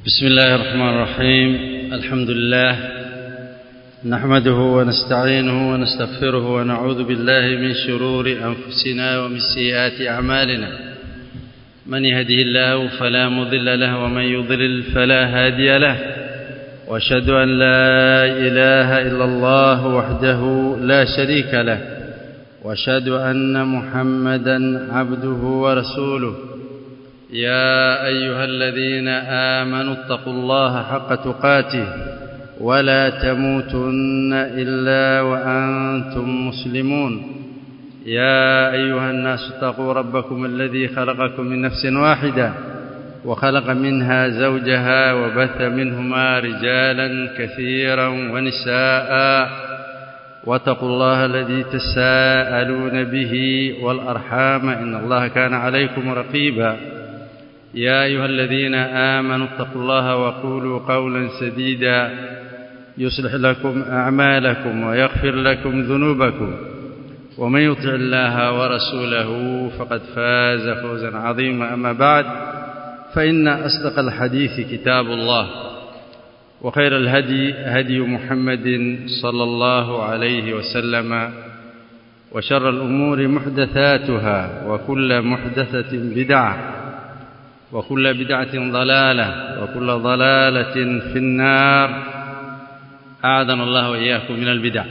بسم الله الرحمن الرحيم الحمد لله نحمده ونستعينه ونستغفره ونعوذ بالله من شرور أنفسنا ومن سيئات أعمالنا من يهده الله فلا مضل له ومن يضلل فلا هادي له واشهد أن لا إله إلا الله وحده لا شريك له واشهد أن محمدا عبده ورسوله يا أيها الذين آمنوا اتقوا الله حق تقاته ولا تموتن إلا وأنتم مسلمون يا أيها الناس اتقوا ربكم الذي خلقكم من نفس واحدة وخلق منها زوجها وبث منهما رجالا كثيرا ونساء واتقوا الله الذي تساءلون به والأرحام إن الله كان عليكم رقيبا يا أيها الذين آمنوا اتقوا الله وقولوا قولا سديدا يصلح لكم أعمالكم ويغفر لكم ذنوبكم ومن يطع الله ورسوله فقد فاز فوزا عظيما أما بعد فإن أصدق الحديث كتاب الله وخير الهدي هدي محمد صلى الله عليه وسلم وشر الأمور محدثاتها وكل محدثة بدعة وكل بدعة ضلالة وكل ضلالة في النار أعاذنا الله وإياكم من البدع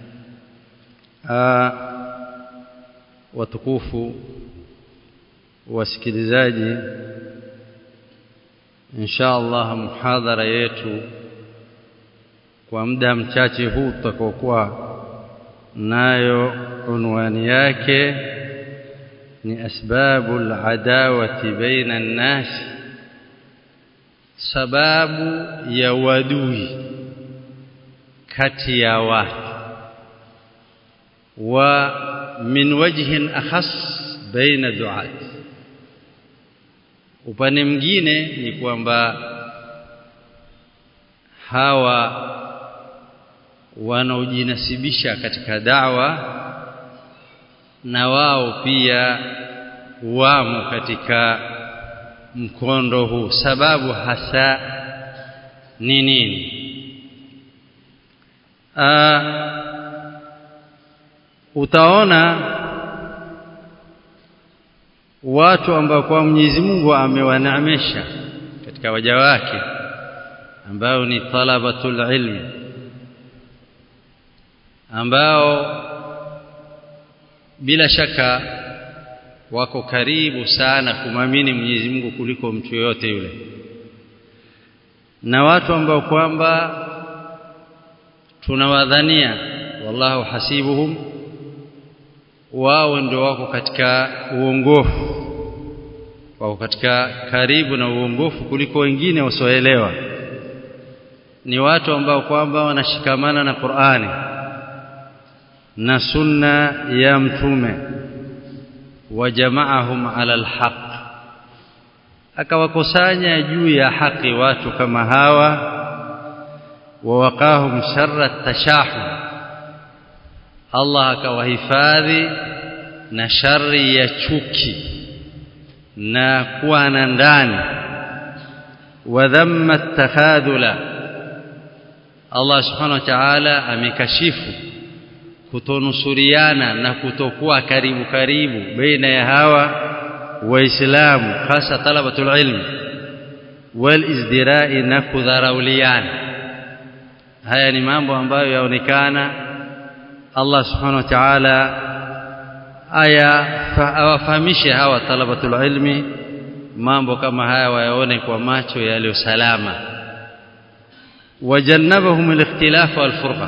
watukufu wasikilizaji insha Allah muhadhara yetu kwa muda mchache huu tutakokuwa nayo unwani yake ni asbabu aladawati baina an-nas sababu ya wadui kati ya watu wa min wajhin akhas baina duat upande mwingine ni kwamba hawa wanaojinasibisha katika dawa na wao pia wamo katika mkondo huu sababu hasa ni nini utaona watu ambao kwa Mwenyezi Mungu amewaneemesha katika waja wake ambao ni talabatul ilmi ambao bila shaka wako karibu sana kumamini Mwenyezi Mungu kuliko mtu yoyote yule na watu ambao kwamba tunawadhania wallahu hasibuhum wao ndio wako katika uongofu wako katika karibu na uongofu kuliko wengine wasioelewa ni watu ambao kwamba wanashikamana na Qur'ani na sunna ya mtume wajamaahum ala alhaq akawakusanya juu ya haki watu kama hawa wawaqahum sharra tashahum Allah akawahifadhi na shari ya chuki na kuwa na ndani wa dhamma takhadhula Allah subhanahu wa ta'ala amekashifu kutonusuriana na kutokuwa karibu karibu baina ya hawa waislamu hasa talabatul ilm wal izdira'i na kudharauliana haya ni mambo ambayo yaonekana Allah subhanahu wa ta'ala aya awafahamishe hawa talabatul ilmi mambo kama haya wayaone kwa macho yaliyo salama wajannabahum al-ikhtilaf wal-furqa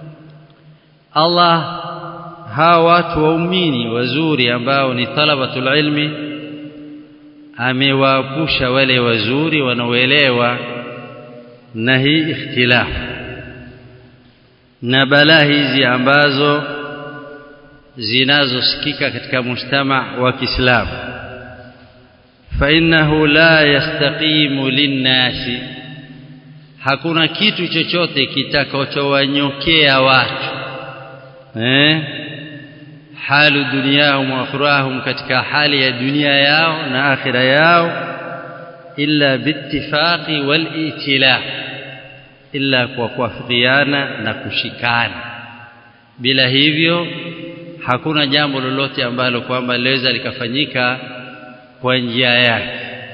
Allah hawa watu waumini wazuri ambao ni talabatul ilmi amewaepusha wale wazuri wanaoelewa na hii ikhtilaf na balaa hizi ambazo zinazosikika katika mujtama wa Kiislamu fa innahu la yastaqimu linnasi hakuna kitu chochote kitakachowanyokea watu eh halu dunyahum wa akhirahum katika hali ya dunia yao na akhira yao illa biittifaqi wal itilaf illa kwa kuafikiana na kushikana bila hivyo hakuna jambo lolote ambalo kwamba liweza likafanyika kwa njia yake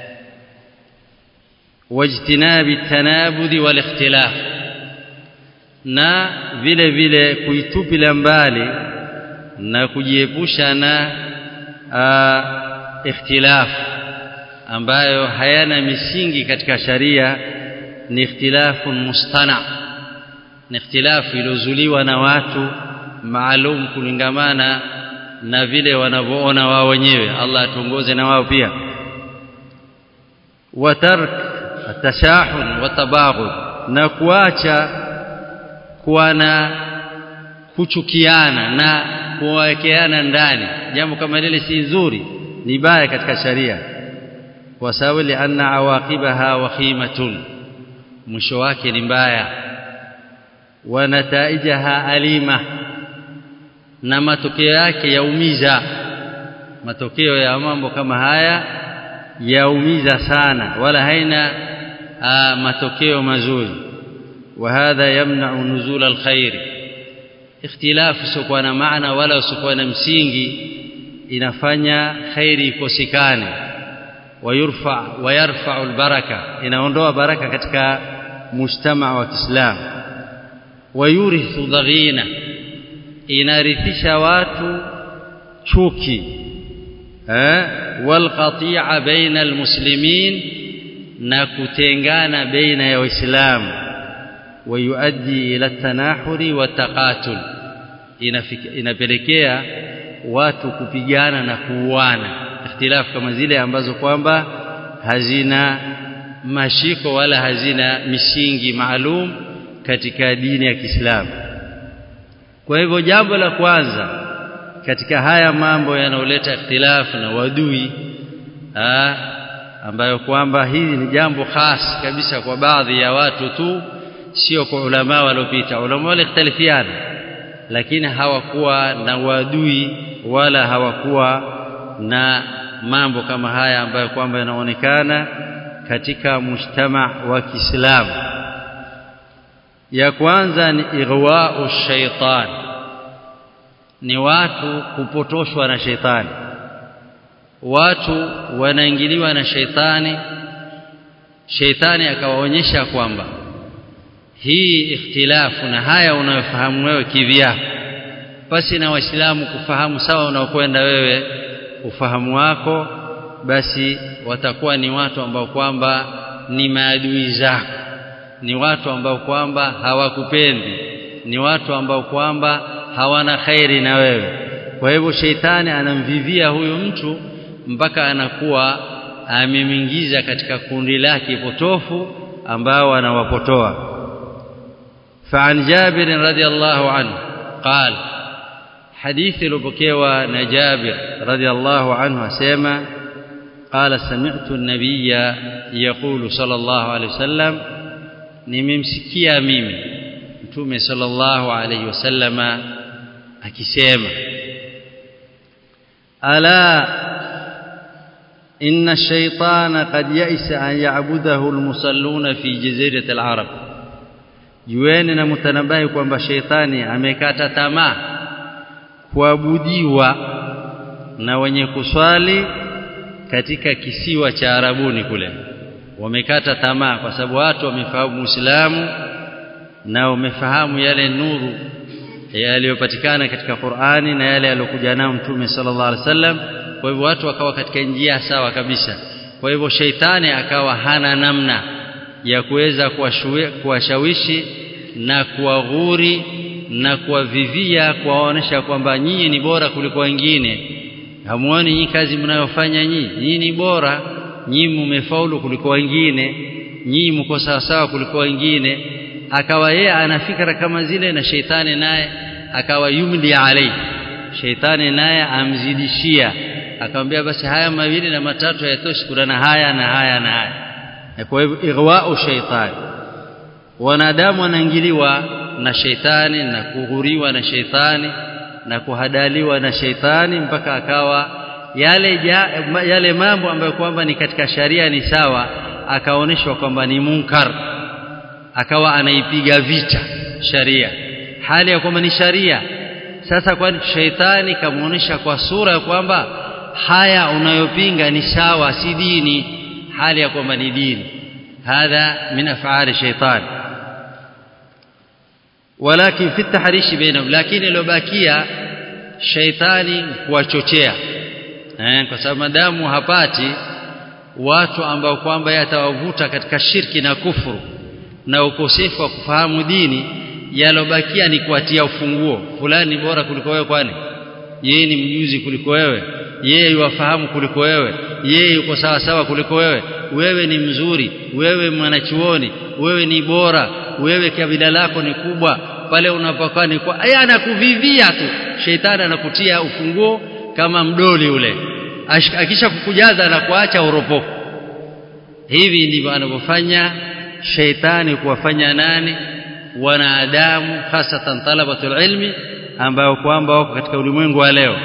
wajtinabi tanabudi wal ikhtilaf na vile vile kuitupila mbali na kujiepusha na ikhtilaf ambayo hayana misingi katika sharia ni ikhtilafu mustana ni ikhtilafu iliyozuliwa na watu maalum kulingamana na vile wanavyoona wao wenyewe Allah atuongoze na wao pia watark atashahun watabaghud na kuacha kuwa na kuchukiana na kuwawekeana ndani jambo kama lile si nzuri ni baya katika sharia kwa sababu lianna awaqibaha wakhimatun mwisho wake ni mbaya wa nataijaha alima na matokeo yake yaumiza matokeo ya mambo kama haya yaumiza sana wala haina aa, matokeo mazuri وهذا يمنع نزول الخير اختلاف سوكوا na maana wala usiokuwa na msingi inafanya khairi ikosekane wayurfa wayarfa albaraka inaondoa baraka katika mujtama wa Kiislamu wayurithu dhaghina inarithisha watu chuki eh walqati'a baina almuslimin na kutengana baina ya waislamu wayuaddi ila tanahuri wa taqatul inapelekea watu kupigana na kuuana ikhtilafu kama zile ambazo kwamba hazina mashiko wala hazina misingi maalum katika dini ya Kiislamu kwa hivyo jambo la kwanza katika haya mambo yanayoleta ikhtilafu na wadui aa, ambayo kwamba hili ni jambo khas kabisa kwa baadhi ya watu tu sio kwa ulama waliopita ulama walikhtalifiana lakini hawakuwa na wadui wala hawakuwa na mambo kama haya ambayo kwamba yanaonekana katika mujtama wa Kiislamu ya kwanza ni ighwa'u shaitan ni watu kupotoshwa na sheitani watu wanaingiliwa na sheitani sheitani akawaonyesha kwamba hii ikhtilafu na haya unayofahamu wewe kivyako basi na waislamu kufahamu sawa unaokwenda wewe ufahamu wako basi watakuwa ni watu ambao kwamba ni maadui zako ni watu ambao kwamba hawakupendi ni watu ambao kwamba hawana khairi na wewe kwa hivyo sheitani anamvivia huyu mtu mpaka anakuwa amemwingiza katika kundi lake potofu ambao anawapotoa فعن جابر رضي الله عنه قال حديث لبكيوى نجابر رضي الله عنه سيما قال سمعت النبي يقول صلى الله عليه وسلم nimemsikia mimi mtume sallallahu alayhi wasallama akisema ala inna ash-shaytana qad ya'isa an ya'budahu al-musalluna fi jazirati al-arab jueni na mtanabai kwamba sheitani amekata tamaa kuabudiwa na wenye kuswali katika kisiwa cha Arabuni kule wamekata tamaa kwa sababu watu wamefahamu Uislamu na wamefahamu yale nuru yaliyopatikana katika Qur'ani na yale aliyokuja nayo Mtume sallallahu alaihi wasallam kwa hivyo watu wakawa katika njia sawa kabisa kwa hivyo sheitani akawa hana namna ya kuweza kuwashawishi na kuwaghuri na kuwavivia kuwaonesha kwamba nyinyi ni bora kuliko wengine hamuoni nyinyi kazi mnayofanya nyinyi nyinyi ni bora nyinyi mmefaulu kuliko wengine nyinyi mko sawa sawa kuliko wengine akawa yeye ana fikra kama zile na sheitani naye akawa yumli alai sheitani naye amzidishia akamwambia basi haya mawili na matatu hayatoshi kuna na haya na haya na haya kwa hivyo ighwa'u shaitani wanadamu wanaingiliwa na sheitani na kughuriwa na sheitani na kuhadaliwa na sheitani mpaka akawa yale ja, yale mambo ambayo kwamba ni katika sharia ni sawa akaonyeshwa kwamba ni munkar akawa anaipiga vita sharia hali ya kwamba ni sharia sasa kwani shaitani kamuonesha kwa sura ya kwamba haya unayopinga ni sawa si dini hali ya kwamba ni dini hadha min af'ali shaitani ولكن في التحريش بينهم لكن iliyobakia shaitani kuwachochea eh, kwa sababu madamu hapati watu ambao kwamba yatawavuta katika shirki na kufuru na ukosefu wa kufahamu dini yalobakia ni kuatia ufunguo fulani bora kuliko wewe kwani yeye ni mjuzi kuliko wewe yeye yuwafahamu kuliko wewe yeye yuko sawa sawa kuliko wewe wewe ni mzuri wewe mwanachuoni wewe ni bora wewe kabila lako ni kubwa pale unapokuwa ni kwa yeye anakuvivia tu shetani anakutia ufunguo kama mdoli ule akisha kukujaza na kuacha uropoko hivi ndivyo anavyofanya sheitani kuwafanya nani wanadamu hasatan talabatul ilmi ambao kwamba wako katika ulimwengu wa leo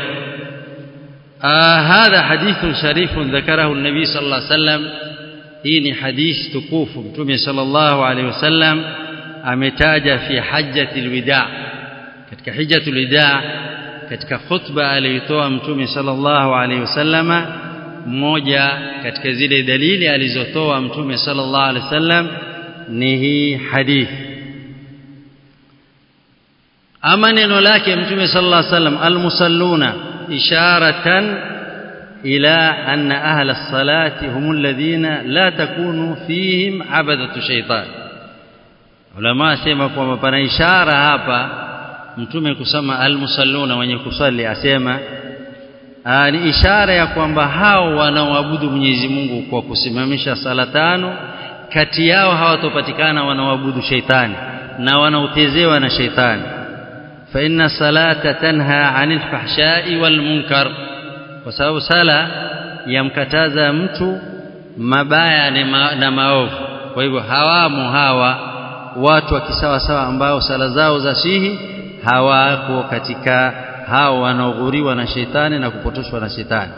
hadha hadithun sharifun dhakarahu an-nabi sallallahu alayhi wasallam hii ni hadith tukufu mtume sallallahu alayhi wasallam ametaja fi hajjatil wida katika hijjatul wida katika khutba aliyotoa mtume sallallahu alayhi wasallama mmoja katika zile dalili alizotoa mtume sallallahu alayhi wasallam ni hii hadithi ama neno lake mtume sallallahu alayhi wasallam almusalluna isharatan ila anna ahla as-salati hum alladhina la takunu fihim abadatu shaytan ulama asema kwamba pana ishara hapa mtume kusema almusalluna wenye kusali asema Aa, ni ishara ya kwamba hao wanaoabudu Mwenyezi Mungu kwa kusimamisha sala tano kati yao hawatopatikana wanaoabudu sheitani na wanaotezewa na sheitani fa inna salata tanha anil fahshai wal munkar kwa sababu sala yamkataza mtu mabaya na maovu kwa hivyo hawamo hawa watu wa kisawa sawa ambao sala zao za sihi hawako katika hao wanaoghuriwa na shetani na kupotoshwa na shetani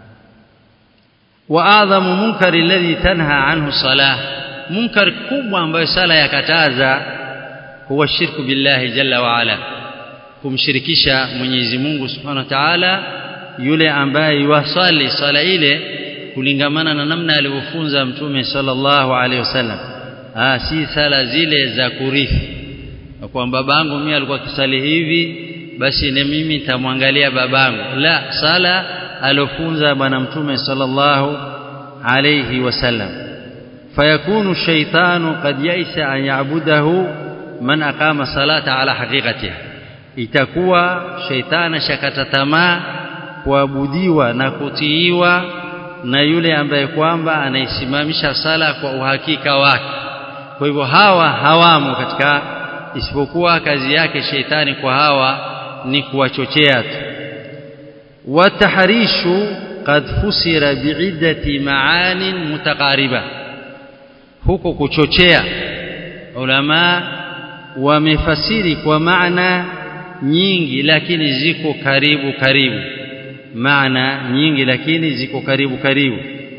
wa adhamu munkari alladhi tanha anhu salah munkar kubwa ambayo sala yakataza huwa shirku billahi jalla wa ala kumshirikisha Mwenyezi Mungu Subhanahu wa Ta'ala yule ambaye yuwasali sala ile kulingamana na namna alivyofunza Mtume sallallahu alaihi wasallam ah si sala zile za kurithi kwamba babangu mimi alikuwa kisali hivi basi na mimi nitamwangalia babangu la sala alofunza bwana mtume sallallahu alayhi wasallam fayakunu shaytanu qad yaisa an ya'budahu man aqama salata ala haqiqatiha itakuwa shaytana shakata tamaa kuabudiwa na kutiiwa na yule ambaye kwamba anaisimamisha sala kwa uhakika wake kwa hivyo hawa hawamo katika isipokuwa kazi yake sheitani kwa hawa ni kuwachochea tu watahrishu qad fusira bi'iddati ma'anin mutaqariba huko kuchochea ulama wamefasiri kwa maana nyingi lakini ziko karibu karibu maana nyingi lakini ziko karibu karibu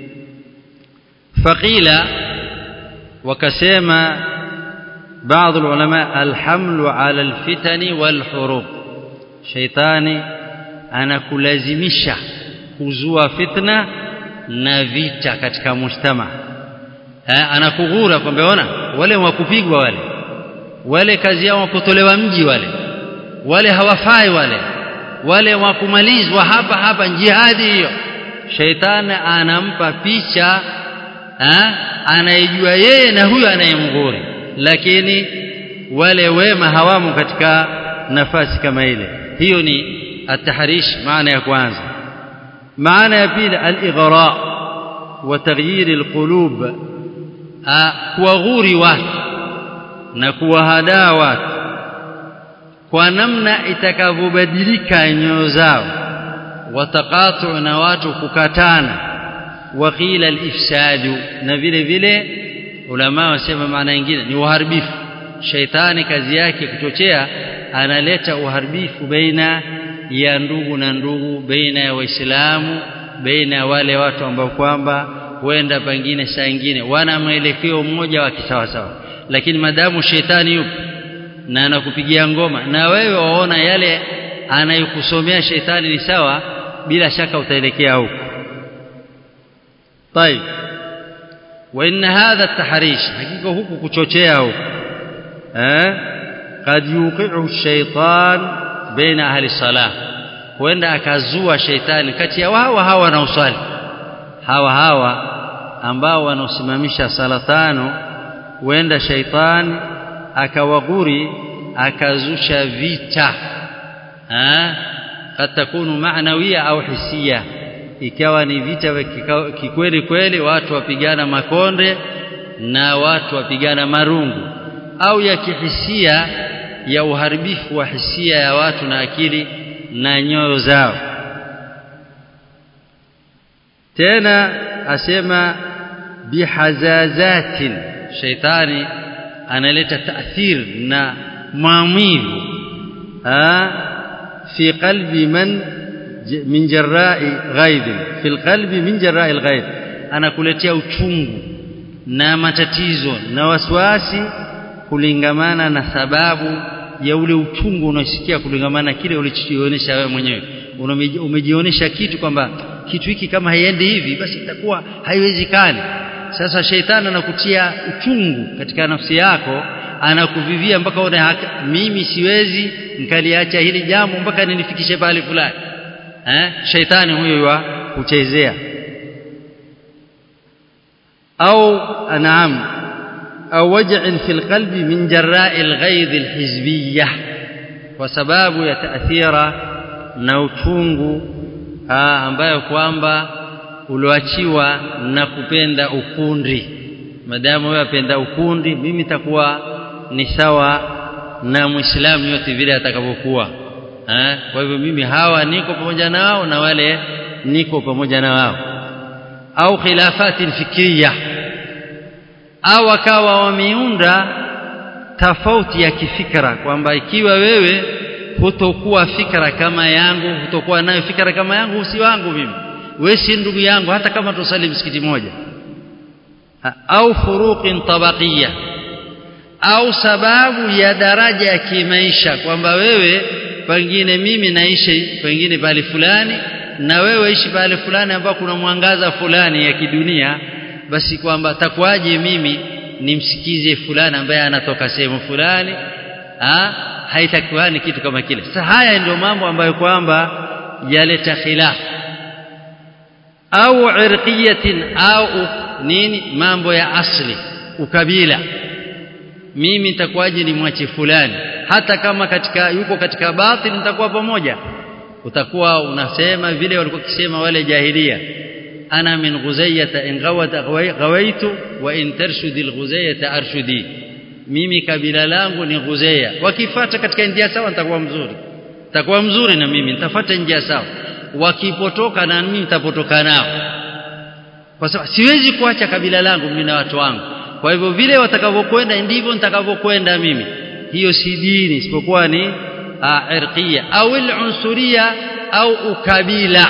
faqila wakasema بعض العلماء الحمل على الفتن والحروب شيطاني anakulazimisha kuzua fitna na vita katika mujtama anakughura kwamba ona wale wakupigwa wale wale kazi yao wakutolewa mji wale wale hawafai wale wale wakumalizwa hapa hapa jihadi hiyo shaitani anampa picha anayejua yeye na huyo anayemghuri lakini wale wema hawamo katika nafasi kama ile hiyo ni atahrish maana ya kwanza maana ya pili al-ighra wa taghyir al-qulub kuwaghuri watu na kuwahadaa watu kwa namna itakavyobadilika nyoyo zao wataqatu na watu kukatana waqila al-ifsadu na vile vile ulama wasema maana nyingine ni uharibifu shaitani kazi yake kuchochea analeta uharibifu baina ya ndugu na ndugu baina ya waislamu baina ya wale watu ambao kwamba huenda pengine saa nyingine wana mwelekeo mmoja wa kisawasawa lakini madamu shetani yupo na anakupigia ngoma na wewe waona yale anayokusomea shetani ni sawa bila shaka utaelekea huko طيب وان هذا التحريش حقيقه huku kuchochea huko eh قد يوقعه الشيطان بين اهل الصلاه huenda akazua shetani kati ya hawa hawa wanaosali hawa hawa ambao wanaosimamisha sala tano huenda shaitani akawaguri akazusha vita ha kad takunu maanawia au hisia ikawa ni vita vya kikweli kweli watu wapigana makonde na watu wapigana marungu au ya kihisia ya uharibifu wa hisia ya watu na akili na nyoyo zao tena asema bihazazatin shaitani analeta taathir na maumivu fi qalbi man min jarra'i ghaib fi alqalbi min jarra'i alghaib anakuletea uchungu na matatizo na wasiwasi kulingamana na sababu ya ule uchungu unaosikia kulingamana kile ulichojionyesha wewe mwenyewe umejionyesha kitu kwamba kitu hiki kama haiendi hivi basi itakuwa haiwezekani sasa sheitani anakutia uchungu katika nafsi yako anakuvivia mpaka una mimi siwezi nikaliacha hili jambo mpaka ninifikishe pale fulani eh sheitani huyo wa kuchezea au naam au waj'in fil qalbi min jarra'i al-ghaidh al-hizbiyyah kwa sababu ya taathira na uchungu ambayo kwamba ulioachiwa na kupenda ukundi madamu wewe apenda ukundi mimi takuwa ni sawa na muislamu yote vile atakavyokuwa kwa hivyo mimi hawa niko pamoja nao na wale niko pamoja na wao au khilafati fikriya au akawa wameunda tofauti ya kifikra kwamba ikiwa wewe hutokuwa fikra kama yangu hutokuwa nayo fikra kama yangu si wangu mimi wewe si ndugu yangu hata kama tusali msikiti moja au furuqin tabaqiyya au sababu ya daraja ya kimaisha kwamba wewe pengine mimi naishi pengine pale fulani na wewe ishi pale fulani ambao kuna mwangaza fulani ya kidunia basi kwamba takwaje mimi nimsikize fulani ambaye anatoka sehemu fulani ah haitakuwa ni kitu kama kile sasa haya ndio mambo ambayo kwamba yaleta khilaf au irqiyatin au nini mambo ya asli ukabila mimi nitakuwaje ni mwache fulani hata kama katika yuko katika batil nitakuwa pamoja utakuwa unasema vile walikuwa kisema wale jahilia ana min ghuzayyata in ghawat ghawaitu wa in tarshudi alghuzayyata arshudi mimi kabila langu ni ghuzaya wakifuata katika njia sawa nitakuwa mzuri nitakuwa mzuri na mimi nitafuata njia sawa wakipotoka na mimi nitapotoka nao kwa sababu siwezi kuacha kabila langu mimi na watu wangu kwa hivyo vile watakavyokwenda ndivyo nitakavyokwenda mimi hiyo si dini isipokuwa ni irqia au al-unsuria au ukabila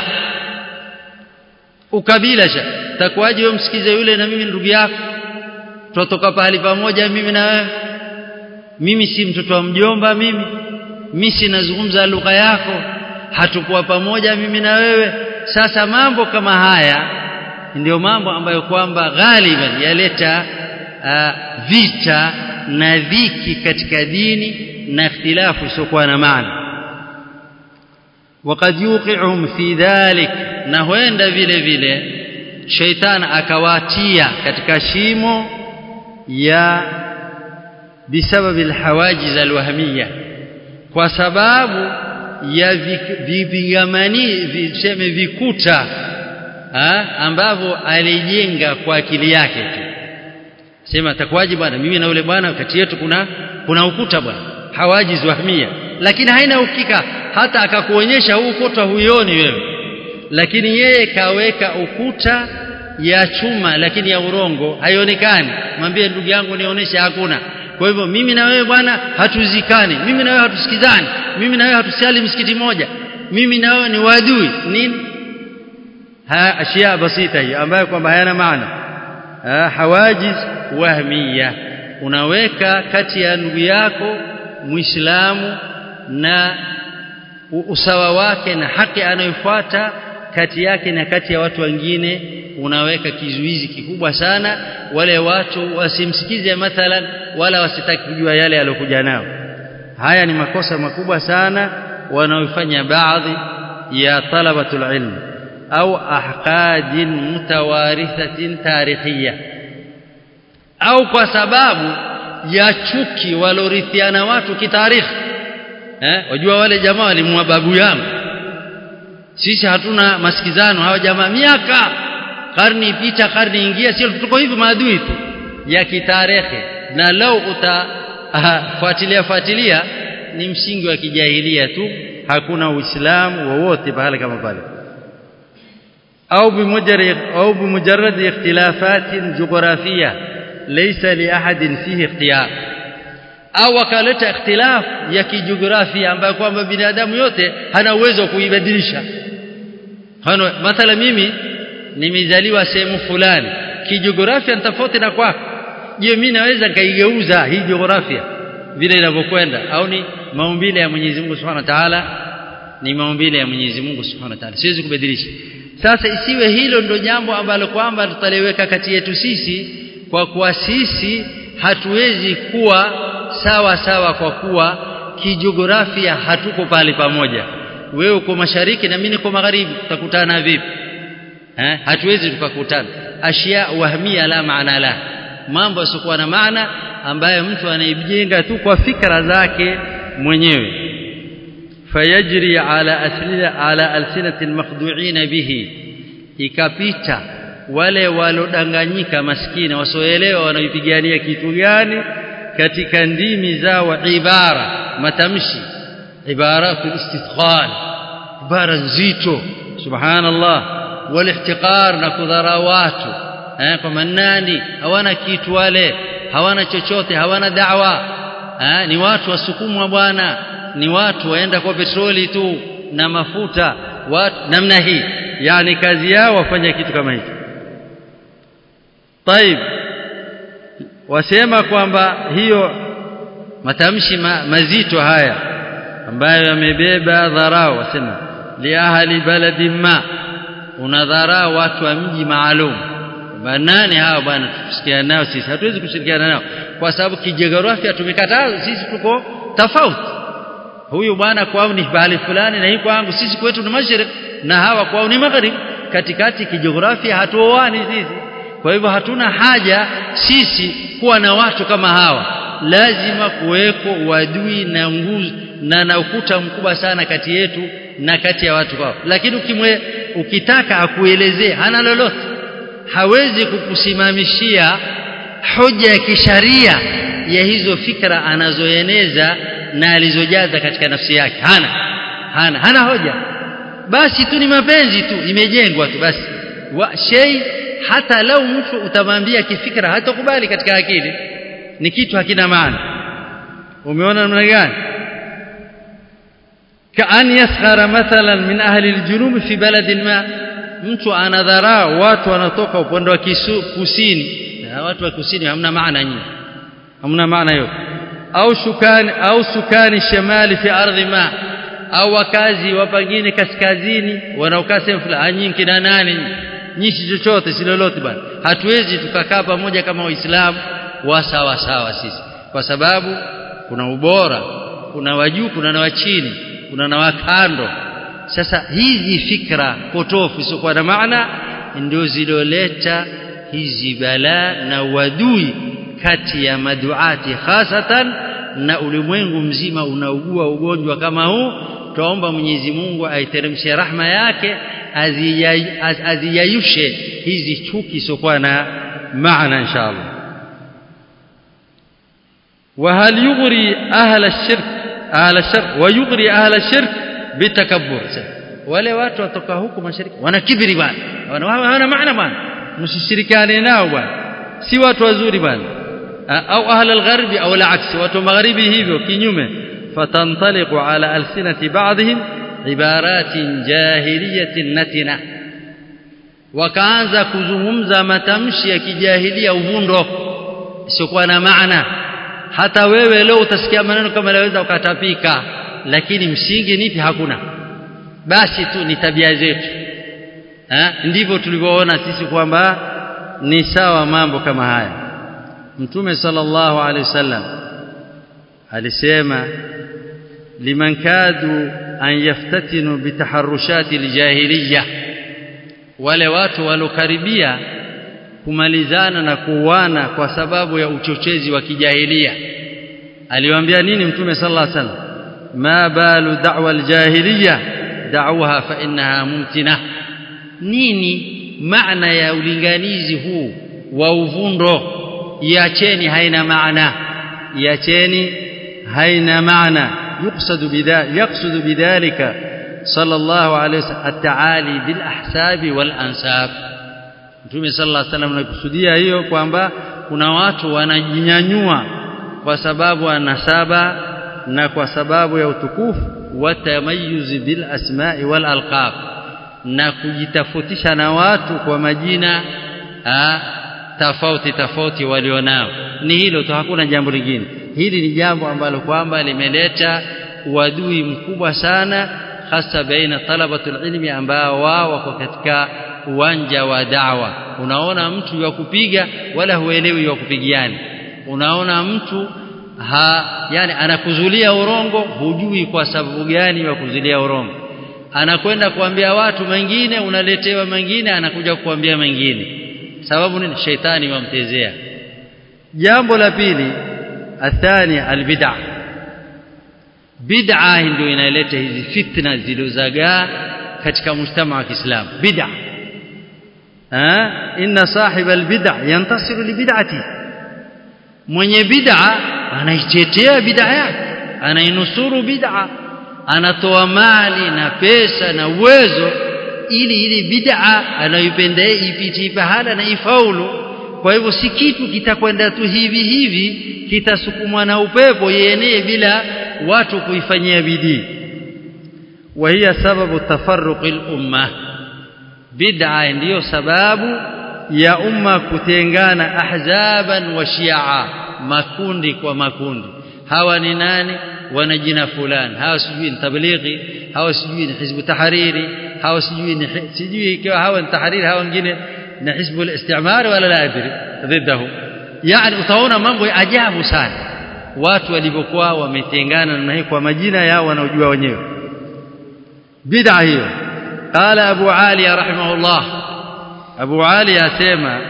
ukabila sha takwaje wewe msikize yule na mimi ndugu yako tutoka pahali pamoja mimi na wewe mimi si mtoto wa mjomba mimi mimi sinazungumza lugha yako hatukuwa pamoja mimi na wewe sasa mambo kama haya ndio mambo ambayo kwamba ghaliban yaleta uh, vita na dhiki katika dini na ikhtilafu isiokuwa na maana وقد يوقعهم في ذلك na huenda vile vile sheitan akawatia katika shimo ya bisababi alhawajiz alwahmiyya kwa sababu ya vipigamani viseme vikuta ambavyo alijenga kwa akili yake tu sema takwaje bwana mimi na yule bwana kati yetu kuna kuna ukuta bwana hawajiz wahmia lakini haina ukika hata akakuonyesha huu ukuta huioni wewe lakini yeye kaweka ukuta ya chuma lakini ya urongo haionekani mwambie ndugu yangu nionyeshe hakuna kwa hivyo mimi na wewe bwana hatuzikani mimi na wewe hatusikizani mimi na wewe hatusali msikiti moja mimi na wewe ni wadui nini ha ashia basita hiyo ambayo kwamba hayana maana hawajiz wahmiya unaweka kati ya ndugu yako muislamu na usawa wake na haki anayofuata kati yake na kati ya watu wengine unaweka kizuizi kikubwa sana wale watu wasimsikize mathalan wala wasitaki kujua yale aliyokuja nao haya ni makosa makubwa sana wanaofanya baadhi ya talabatul ilm au ahqadin mutawarithatin tarikhiyya au kwa sababu ya chuki walorithiana watu kitarikhi eh wajua wale jamaa walimwa babu yangu sisi hatuna masikizano hawa jamaa miaka karni ipita karni ingia sio tuko hivi maadui tu ya kitarehe na lau utafuatilia fuatilia ni msingi wa kijahilia tu hakuna uislamu wowote pale kama pale au bimujarrad au bimujarrad ikhtilafat jiografia laysa li ahadin fihi ikhtiyar au wakaleta ikhtilaf ya kijiografia ambayo kwamba binadamu yote hana uwezo wa kuibadilisha hano mathala mimi nimezaliwa sehemu fulani kijiografia ni tofauti na kwako je mimi naweza nikaigeuza hii jiografia vile inavyokwenda au ni maumbile ya Mwenyezi Mungu Subhanahu wa Ta'ala ni maumbile ya Mwenyezi Mungu Subhanahu wa Ta'ala siwezi kubadilisha sasa isiwe hilo ndo jambo ambalo kwamba tutaliweka kati yetu sisi kwa kuwa sisi hatuwezi kuwa sawa sawa kwa kuwa kijiografia hatuko pale pamoja wewe uko mashariki na mimi niko magharibi tutakutana vipi eh hatuwezi tukakutana ashia wahmia la maana la mambo yasiokuwa na maana ambayo mtu anaijenga tu kwa fikra zake mwenyewe fayajri ala aslina ala alsinati almakhdu'in bihi ikapita wale walodanganyika maskini wasioelewa wanaipigania kitu gani katika ndimi zao ibara matamshi ibaratu istithqal ibara nzito subhanallah walihtiqar na kudhara watu eh kwa manani hawana kitu wale hawana chochote hawana da'wa eh ni watu wasukumwa bwana ni watu waenda kwa petroli tu na mafuta watu namna hii yani kazi yao wafanya kitu kama hicho طيب wasema kwamba hiyo matamshi ma, mazito haya ambayo yamebeba dharau wasema li ahli baladi ma unadharau watu wa mji maalum banani hao bwana tusikiana nao sisi hatuwezi kushirikiana nao kwa sababu kijiografia tumekataa sisi tuko tofauti huyu bwana kwao ni bahali fulani na hii kwangu sisi kwetu ni mashariki na hawa kwao ni magharibi katikati kijiografia hatuoani sisi kwa hivyo hatuna haja sisi kuwa na watu kama hawa lazima kuweko uadui na nguzo na na ukuta mkubwa sana kati yetu na kati ya watu hao lakini ukimwe ukitaka akuelezee hana lolote hawezi kukusimamishia hoja ya kisharia ya hizo fikra anazoeneza na alizojaza katika nafsi yake hana hana hana hoja basi tu ni mapenzi tu imejengwa tu basi wa shay hata lau mtu utamwambia kifikra hatakubali katika akili ni kitu hakina maana umeona namna gani kaan yasghara mathalan min ahli aljunub fi baladin ma mtu anadharau watu wanatoka upande wa kusini na watu wa kusini hamna maana nyingi hamna maana yote au shukani au sukani shamali fi ardhi ma au wakazi wa pengine kaskazini wanaokaa sehemu fulani nyinyi kina nani nyishi chochote si lolote bwana hatuwezi tukakaa pamoja kama waislamu wa sawa sawa sisi kwa sababu kuna ubora kuna wajuu kuna na wachini kuna na wakando sasa hizi fikra potofu isiokuwa na maana ndio ziloleta hizi balaa na wadui kati ya maduati hasatan na ulimwengu mzima unaugua ugonjwa kama huu tuomba Mwenyezi Mungu aiteremshe rahma yake aziyayushe hizi chuki sokuwa na maana inshallah وهل يغري أهل الشرك أهل الشرك ويغري أهل الشرك بتكبر wale watu watoka huku mashariki wana kibiri bwana wana maana bwana msishirikiane nao bwana si watu wazuri bwana au ahli algharbi au alaks watu magharibi hivyo kinyume fatantaliqu ala alsinati ba'dihim ibaratin jahiliyatin natina wakaanza kuzungumza matamshi ya kijahilia uvundo isiokuwa na maana hata wewe leo utasikia maneno kama laweza ukatapika lakini msingi nipi hakuna basi tu ni tabia zetu ha? ndivyo tulivyoona sisi kwamba ni sawa mambo kama haya mtume sallallahu alaihi wasallam alisema liman kadu an yaftatinu bitaharushati aljahiliya wale watu walokaribia kumalizana na kuuana kwa sababu ya uchochezi wa kijahilia aliwaambia nini mtume sallallahu alaihi wasallam ma balu da'wa aljahiliya da'uha fa innaha mumtina nini maana ya ulinganizi huu wa uvundo iacheni haina maana iacheni haina maana يقصد بذلك يقصد بذلك صلى الله عليه وسلم التعالي بالاحساب والانساب Mtume sallallahu alaihi wasallam anakusudia hiyo kwamba kuna watu wanajinyanyua kwa sababu ya nasaba na kwa sababu ya utukufu wa tamayuzi bil asma'i wal alqab na kujitafutisha na watu kwa majina ha, tofauti tofauti walionao ni hilo tu hakuna jambo lingine hili ni jambo ambalo kwamba limeleta uadui mkubwa sana hasa baina talabatul ilmi ambao wao wako katika uwanja wa da'wa unaona mtu wa kupiga wala huelewi wa kupigiana unaona mtu ha yani anakuzulia urongo hujui kwa sababu gani wa kuzulia urongo anakwenda kuambia watu mengine unaletewa mengine anakuja kukuambia mengine sababu nini sheitani wamtezea jambo la pili athani albid'a bid'a ndio inaleta hizi fitna zilizozagaa katika mshtama wa Kiislamu bid'a ha inna sahiba albid'a yantasiru libid'ati mwenye bid'a anaitetea bid'a yake anainusuru bid'a anatoa mali na pesa na uwezo ili ili bid'a anayoipenda ipiti pahala na ifaulu kwa hivyo si kitu kitakwenda tu hivi hivi kitasukumwa na upepo yenee bila watu kuifanyia bidii وهي سبب تفرق الامه بدعه ndiyo sababu ya umma kutengana ahzaban wa shi'a makundi kwa makundi hawa ni nani wana jina fulani hawa sijui ni tablighi hawa sijui ni hizbu tahariri hawa sijui ni sijui ikiwa hawa ni tahariri hawa wengine ni hizbu al-istimar wala la adri ضده yani utaona mambo ya ajabu sana watu walivyokuwa wametengana na hii kwa majina yao wanaojua wenyewe bid'a hiyo qala abu ali rahimahullah abu ali asema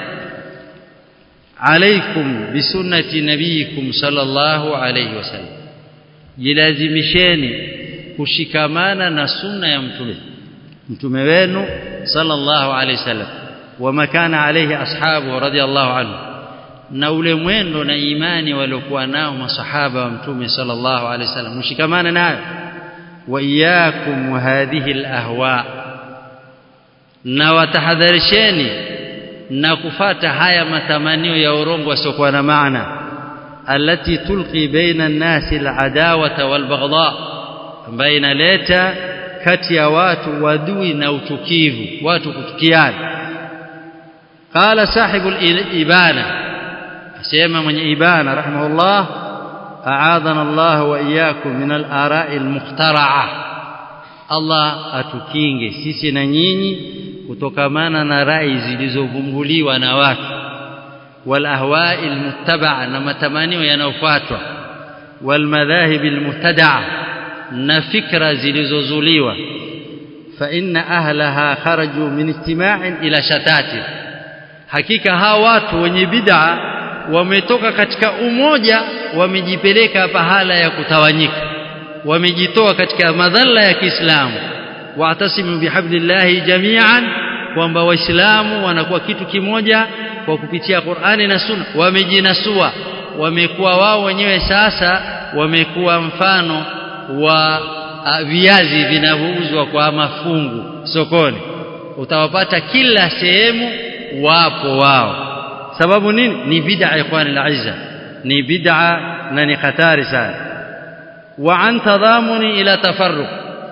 عليكم بسنة نبيكم صلى الله عليه وسلم jilazimisheni kushikamana na sunna ya mtume mtume wenu sallallahu alayhi wasallam wama kana alayhi ashabu radiyallahu anhu na ule mwendo na imani waliokuwa nao masahaba wa mtume sallallahu alayhi wasallam mshikamane nayo wa iyyakum hadhihi alahwa na watahadharisheni na kufata haya matamanio ya urongo yasiokuwa na maana التي تلقي بين الناس العداوة والبغضاء ambayo inaleta kati ya watu wadui na uchukivu watu kutukiana qala sahibu ibana asema mwenye ibana rahimahullah a'adana Allah wa iyyakum min al-ara'i al-mukhtara'ah Allah atukinge sisi na nyinyi kutokamana na rai zilizovumbuliwa na watu والأهواء المتبعة نما تمانيو ينوفاتوا والمذاهب المبتدعة نفكر زلزوزوليوة فإن أهلها خرجوا من اجتماع إلى شتات حقيقة ها watu wenye bid'a wametoka katika umoja wamejipeleka pahala ya kutawanyika wamejitoa katika madhalla ya Kiislamu wa'tasimu bihablillahi jami'an kwamba waislamu wanakuwa kitu kimoja kwa kupitia Qur'ani na Sunna wamejinasua wamekuwa wao wenyewe sasa wamekuwa mfano wa viazi vinavyouzwa kwa mafungu sokoni utawapata kila sehemu wapo wao sababu nini ni bid'a ikhwani al-izza ni bid'a na ni hatari sana wa an tadhamuni ila tafarruq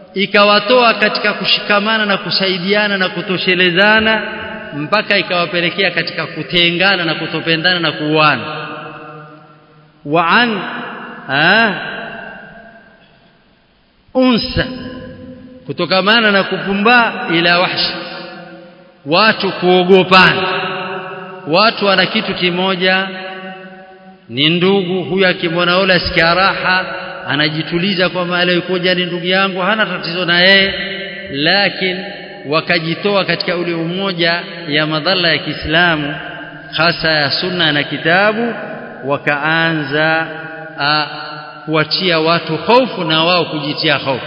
ikawatoa katika kushikamana na kusaidiana na kutoshelezana mpaka ikawapelekea katika kutengana na kutopendana na kuuana wa an unsa kutokamana na kupumbaa ila wahshi watu kuogopana watu wana kitu kimoja ni ndugu huyu akimwona yule asikia raha anajituliza kwamba aliyekuja ni ndugu yangu hana tatizo na yeye lakini wakajitoa katika ule umoja ya madhara ya Kiislamu hasa ya sunna na kitabu wakaanza kuwatia watu hofu na wao kujitia hofu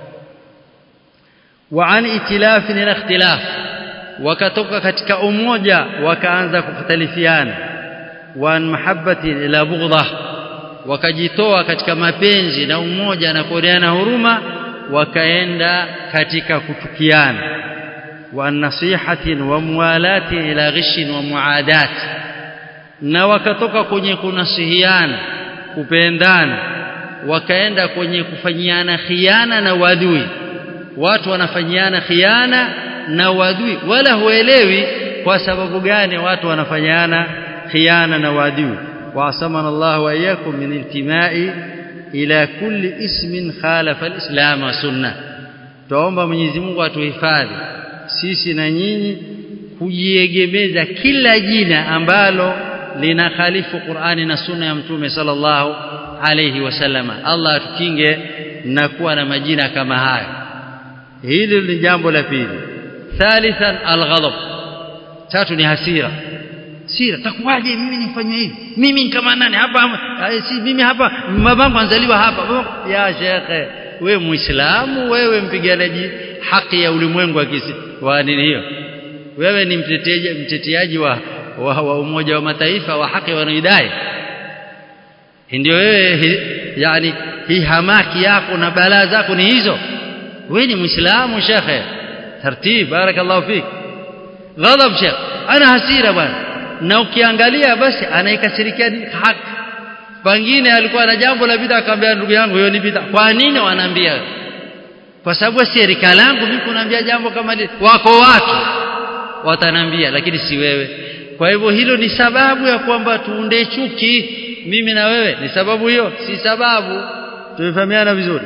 wa an itilafi na ikhtilaf wakatoka katika umoja wakaanza kukhtalifiana wa an mahabbati ila bughdha wakajitoa katika mapenzi na umoja na kuoneana huruma wakaenda katika kuchukiana wa nasihatin wa muwalati ila ghishin wa muadat na wakatoka kwenye kunasihiana kupendana wakaenda kwenye kufanyiana khiana na wadui watu wanafanyiana khiana na wadui wala huelewi kwa sababu gani watu wanafanyana khiana na wadui وعصمنا الله وإياكم من انتماء إلى كل اسم خالف الإسلام والسنة tuomba Mwenyezi Mungu atuhifadhi sisi na nyinyi kujiegemeza kila jina ambalo lina khalifu Qur'ani na sunna ya Mtume sallallahu alayhi wasallama Allah atukinge na kuwa na majina kama hayo hili ni jambo la pili thalithan alghadab tatu ni hasira sira takuwaje mimi nifanywe hivi mimi kama nani hapa si mimi hapa mamangu anzaliwa hapa ya shekhe wewe muislamu wewe mpiganaji haki ya ulimwengu wa nini hiyo wewe ni mteteaji mteteaji wa, wa, wa umoja wa mataifa wa haki wanaidai ndio wewe yani hii hamaki yako na balaa zako ni hizo wewe ni muislamu shekhe tartib barakallahu fik ghadab shekhe ana hasira bwana na ukiangalia basi anaikasirikia haki pengine alikuwa na jambo la bid'a akamwambia ndugu yangu hiyo ni bid'a kwa nini wanaambia kwa sababu si rika langu mimi kunaambia jambo kama hili wako watu watanambia lakini si wewe kwa hivyo hilo ni sababu ya kwamba tuunde chuki mimi na wewe ni sababu hiyo si sababu tumefahamiana vizuri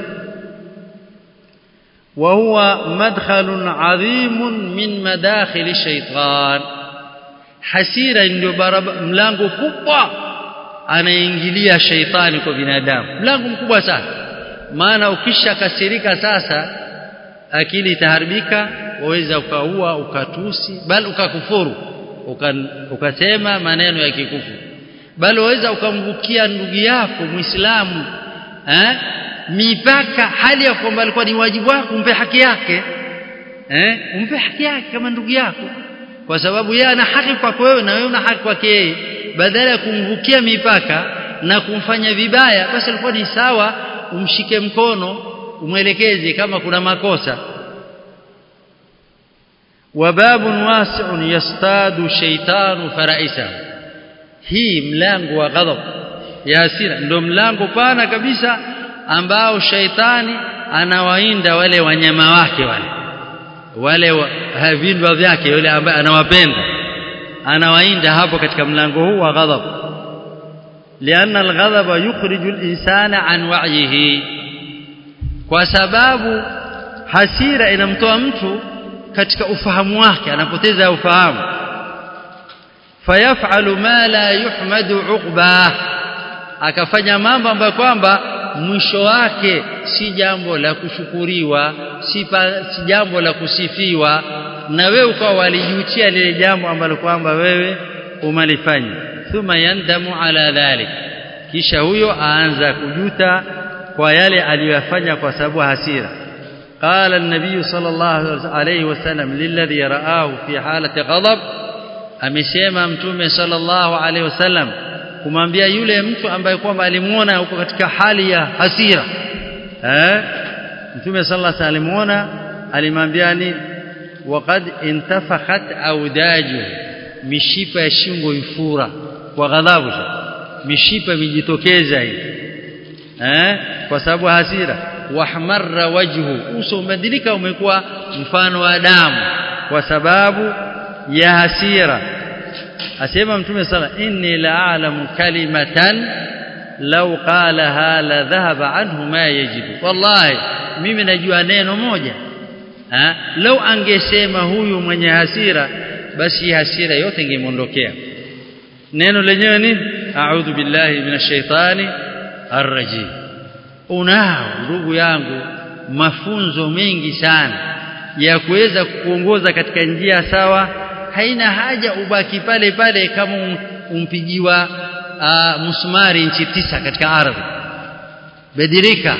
وهو مدخل عظيم من مداخل الشيطان hasira ndio mlango kubwa anaingilia shaitani kwa binadamu mlango mkubwa sana maana ukishakasirika sasa akili itaharibika waweza ukaua ukatusi bali ukakufuru uka, ukasema maneno ya kikufu bali waweza ukamvukia ndugu yako muislamu eh mipaka hali ya kwamba alikuwa ni wajibu wako umpe haki yake eh umpe haki yake kama ndugu yako kwa sababu yeye ana haki kwako wewe na wewe una haki kwake yeye badala ya kumvukia mipaka na kumfanya vibaya basi alikuwa ni sawa umshike mkono umwelekeze kama kuna makosa wababun wasi'un yastadu shaytanu faraisa hii mlango wa ghadab ya hasira ndio mlango pana kabisa ambao shaitani anawainda wale wanyama wake wale wale wa, vindwa vyake yule ambaye anawapenda anawainda hapo katika mlango huu wa ghadab lianna alghadaba yukhriju alinsana an wa'yihi kwa sababu hasira inamtoa mtu katika ufahamu wake anapoteza ufahamu fayafalu ma la yuhmadu uqba akafanya mambo ambayo kwamba mwisho wake si jambo la kushukuriwa si, pa, si jambo la kusifiwa na wewe ukawa walijutia lile jambo ambalo kwamba wewe umalifanya thumma yandamu ala dhalik kisha huyo aanza kujuta kwa yale aliyofanya kwa sababu hasira قال النبي صلى الله عليه وسلم للذي رآه في حالة غضب amesema mtume sallallahu alaihi wasallam kumwambia yule mtu ambaye kwamba alimuona huko katika hali ya hasira eh mtume sallallahu alaihi alimuona alimwambia ni waqad intafakhat audaju mishipa ya shingo ifura kwa ghadhabu mishipa imejitokeza hii eh kwa sababu hasira wahmarra wajhu uso umebadilika umekuwa mfano wa damu kwa sababu ya hasira asema mtume sala inni la'alamu kalimatan law qalaha la dhahaba anhu ma yajibu wallahi mimi najua neno moja ha lau angesema huyu mwenye hasira basi hasira yote ingemondokea neno lenyewe ni a'udhu billahi minash shaitani arrajim unao ndugu yangu mafunzo mengi sana ya kuweza kuongoza katika njia sawa haina haja ubaki pale pale kama um, umpigiwa uh, musmari nchi tisa katika ardhi badilika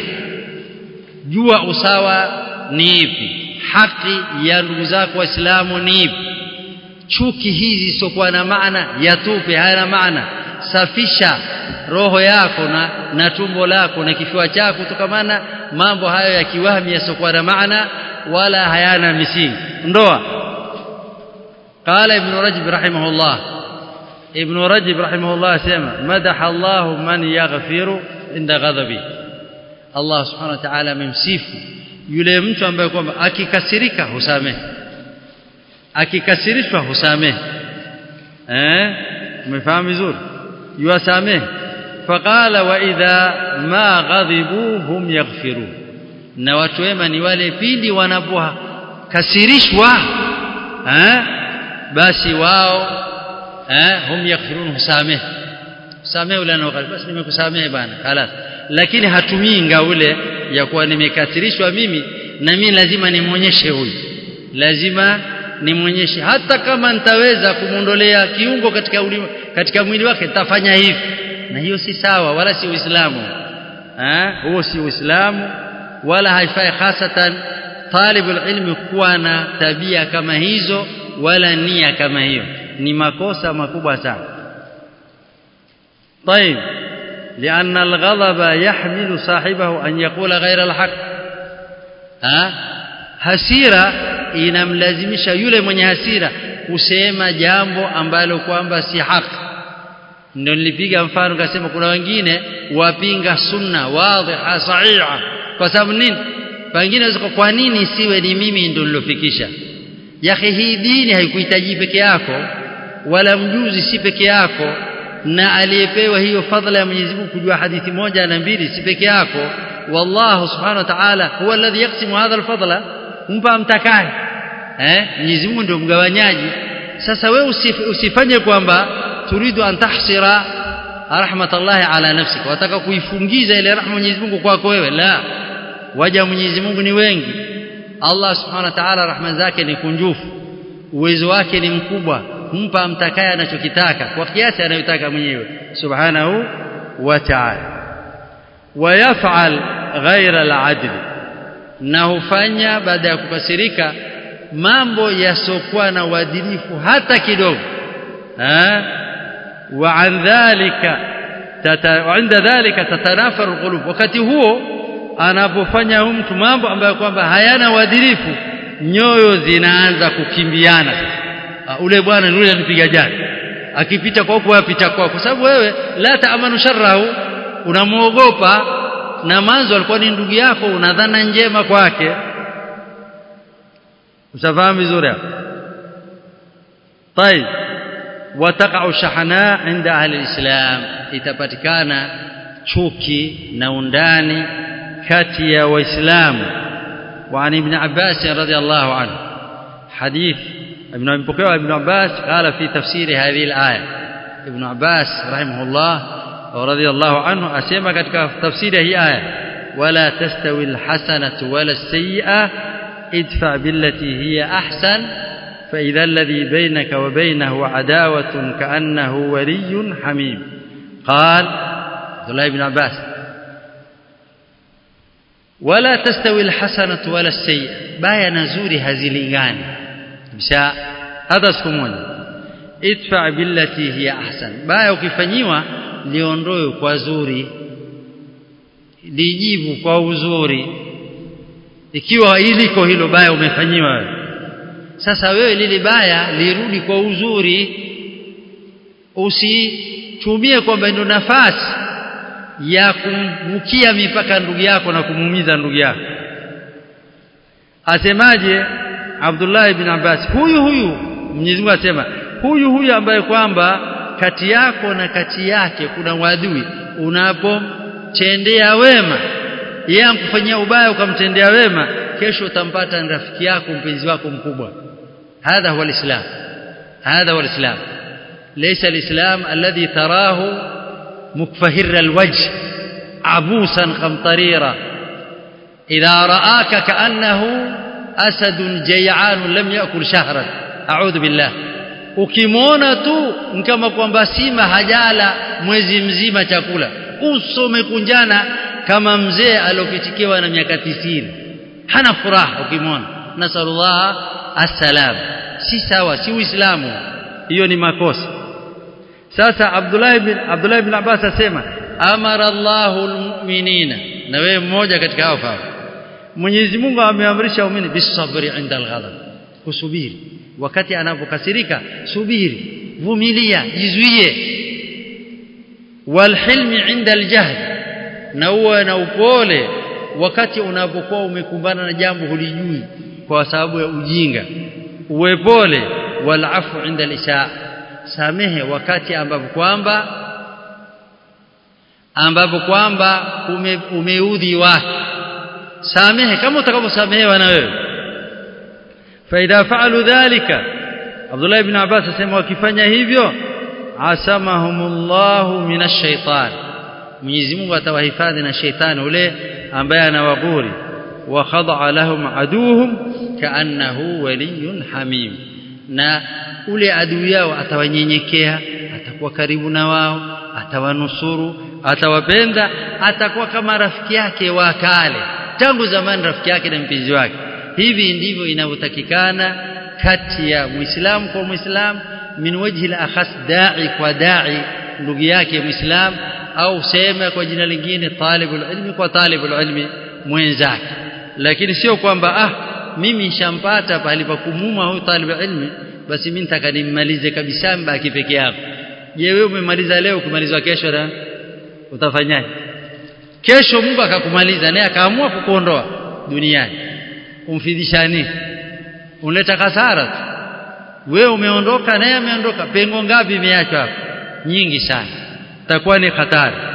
jua usawa ni ipi haki ya ndugu zako waislamu ni ipi chuki hizi sokuwa na maana yatupe hayana maana safisha roho yako na, na tumbo lako na kifua chako kutokamana mambo hayo ya kiwahmi yasokuwa na maana wala hayana misingi ndoa قال ابن رجب رحمه الله ابن رجب رحمه الله سمع مدح الله من يغفر عند غضبه الله سبحانه وتعالى memsifu yule mtu ambaye kwamba akikasirika husamehe akikasirishwa husamehe eh umefahamu vizuri yuwasamehe faqala wa idha ma ghadibu hum yaghfirun na watu wema ni wale pindi wanapokasirishwa eh basi wao eh hum yaghfirun husamehe samehe ule anaokali basi nimekusamehe bana خلاص lakini hatumii ngaule ya kuwa nimekasirishwa mimi na mimi lazima nimwonyeshe huyu lazima nimwonyeshe hata kama nitaweza kumondolea kiungo katika uli, katika mwili wake nitafanya hivi na hiyo si sawa wala si uislamu eh huo si uislamu wala haifai hasatan talibul ilmi kuwa na tabia kama hizo wala nia kama hiyo ni makosa makubwa sana طيب لأن الغضب يحمل صاحبه أن يقول غير الحق ها hasira inamlazimisha yule mwenye hasira kusema jambo ambalo kwamba si haki ndio nilipiga mfano kasema kuna wengine wapinga sunna wadhiha sahiha kwa sababu nini pengine kwa nini siwe ni mimi ndio nilofikisha yake hii dini haikuhitaji peke yako wala mjuzi si peke yako na aliyepewa hiyo fadhila ya Mwenyezi Mungu kujua hadithi moja na mbili si peke yako wallahu subhanahu wa ta'ala huwa alladhi yaqsimu hadha alfadla humpa mtakaye eh Mwenyezi Mungu ndio mgawanyaji sasa wewe usif, usifanye kwamba turidu an tahsira rahmatallahi ala nafsika wataka kuifungiza ile rahma Mwenyezi Mungu kwako wewe la waja Mwenyezi Mungu ni wengi Allah subhanahu wa ta'ala rahma zake ni kunjufu uwezo wake ni mkubwa humpa mtakaye anachokitaka kwa kiasi anayotaka mwenyewe subhanahu wa ta'ala wayaf'al ghaira al-adl na hufanya baada ya kukasirika mambo yasokuwa na uadilifu hata kidogo eh wa an dhalika wa inda dhalika tatanafaru alqulub wakati huo anapofanya mtu mambo ambayo kwamba hayana uadilifu nyoyo zinaanza kukimbiana sasa ule bwana yule anipiga jana akipita kwa huko apita kwa kwa sababu wewe la taamanu sharrahu unamuogopa na manzo alikuwa ni ndugu yako unadhana njema kwake usafahamu vizuri hapo طيب وتقع شحناء عند اهل الاسلام itapatikana chuki na undani kati ya waislamu وعن ابن عباس رضي الله عنه حديث ابن ابن عباس قال في تفسير هذه الآية ابن عباس رحمه الله ورضي الله عنه أسمى katika تفسير هي آية ولا تستوي الحسنة ولا السيئة ادفع بالتي هي أحسن فإذا الذي بينك وبينه عداوة كأنه ولي حميم قال عبد الله بن عباس ولا تستوي الحسنة ولا السيئة بايا نزوري hazilingani bisha hata siku moja idfa billati hiya ahsan baya ukifanyiwa liondoe kwa zuri lijibu kwa uzuri ikiwa iliko hilo baya umefanyiwa wewe sasa wewe lile baya lirudi kwa uzuri usitumie kwamba ndio nafasi ya kumbukia mipaka ndugu yako na kumuumiza ndugu yako asemaje Abdullah ibn Abbas huyu huyu Mwenyezi Mungu asema huyu huyu ambaye kwamba kati yako na kati yake kuna wadui unapomtendea wema yeye ankufanyia ubaya ukamtendea wema kesho utampata rafiki yako mpenzi wako mkubwa hadha huwa alislam hadha huwa alislam laysa alislam alladhi tarahu mukfahir alwajh abusan qamtarira idha ra'aka ka'annahu asadun jay'an lam ya'kul shahran a'udhu billah ukimwona tu kama kwamba sima hajala mwezi mzima chakula uso umekunjana kama mzee aliyopitikiwa na miaka tisini hana furaha ukimwona nasallallahu assalam si sawa si uislamu hiyo ni makosa sasa Abdullah ibn Abdullah ibn Abbas asema amara Allahu almu'minina na wewe mmoja katika hao hao Mwenyezi Mungu ameamrisha waumini bisabri inda alghadab kusubiri wakati anapokasirika subiri vumilia jizuie walhilmi inda aljahl na uwe na upole wakati unapokuwa umekumbana na jambo hulijui kwa sababu ya ujinga uwe pole walafu inda alisha samehe wakati ambapo kwamba ambapo kwamba ume, umeudhi watu samehe kama utakavyosamehewa na wewe faida faalu dhalika Abdullah ibn Abbas asema wakifanya hivyo asamahumullahu minash shaitan Mwenyezi Mungu atawahifadhi na sheitani ule ambaye anawaguri wa khada'a lahum aduhum kaannahu waliyyun hamim na ule adui yao atawanyenyekea atakuwa karibu na wao atawanusuru atawapenda atakuwa kama rafiki yake wa kale tangu zamani rafiki yake na mpenzi wake hivi ndivyo inavyotakikana kati ya muislamu kwa muislamu min wajhi al-akhas da'i kwa da'i ndugu yake muislamu au sema kwa jina lingine talibul ilmi kwa talibul ilmi mwenzake lakini sio kwamba ah mimi nishampata pale pa kumuma huyu talibul ilmi basi mimi nitaka nimmalize kabisa mbaki peke yako je wewe umemaliza leo kumalizwa kesho na utafanyaje kesho Mungu akakumaliza naye akaamua kukuondoa duniani umfidishani unleta kasara tu wewe umeondoka naye ameondoka pengo ngapi imeachwa hapo nyingi sana takuwa ni hatari